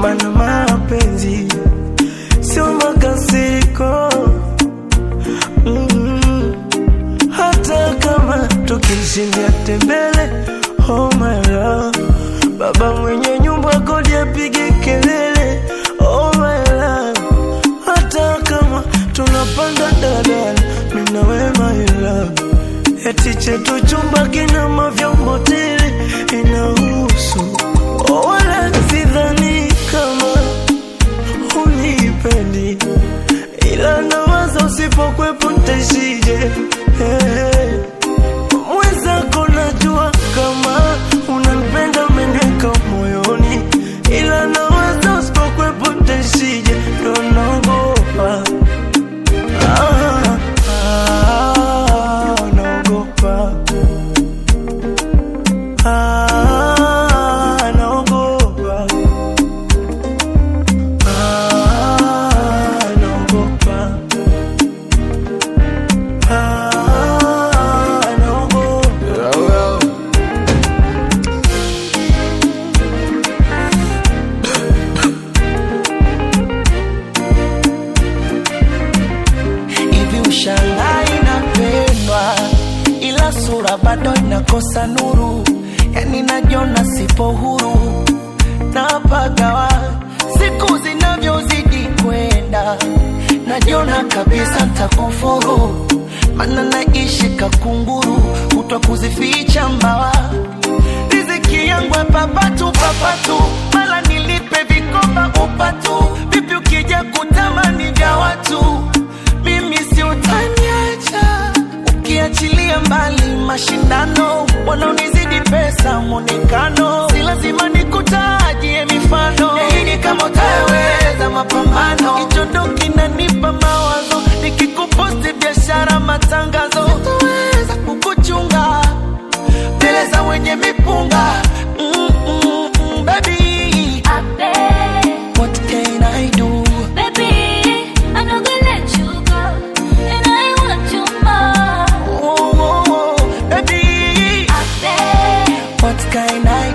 mana mapenzi sio makasiriko mm. hata kama tukishindia tembele oh my love baba mwenye nyumba kodi apige kelele oh my love hata kama tunapanda dadala mina we my love eti chetu chumba kina mavyombo tele inahusu oh, wala sidhani kama unipendi ila nawaza usipokwepo ntaishije hey. mwenzako najua kama unanipenda umeniweka moyoni ila nawaza usipokwepo ntaishije ndo naogopa ah, ah, naogopa ah, naogopa ah, naogopa ah, naogopa hivi ushangai napendwa ila sura bado inakosa nuru yani najiona sipo huru napagawa siku zinavyozidi kwenda najiona kabisa ntakufuru mana naishi kakunguru kutwa kuzificha mbawa riziki yangu ya papatu papatu mala nilipe vikoba upatu vipi ukija kutamani vya watu mimi si utaniacha ukiachilia mbali mashindano wanaonizidi pesa mwonekano si lazima nikutajie mifano nini kama utaweza mapambano kichondo kinanipa mawazo nikikuposti biashara matangazo sitaweza kukuchunga mbele za wenye mipunga mm, mm, mm, baby I beg, what can I do baby, I'm not gonna let you go, and I want you more. oh, oh, oh, baby I beg, what can I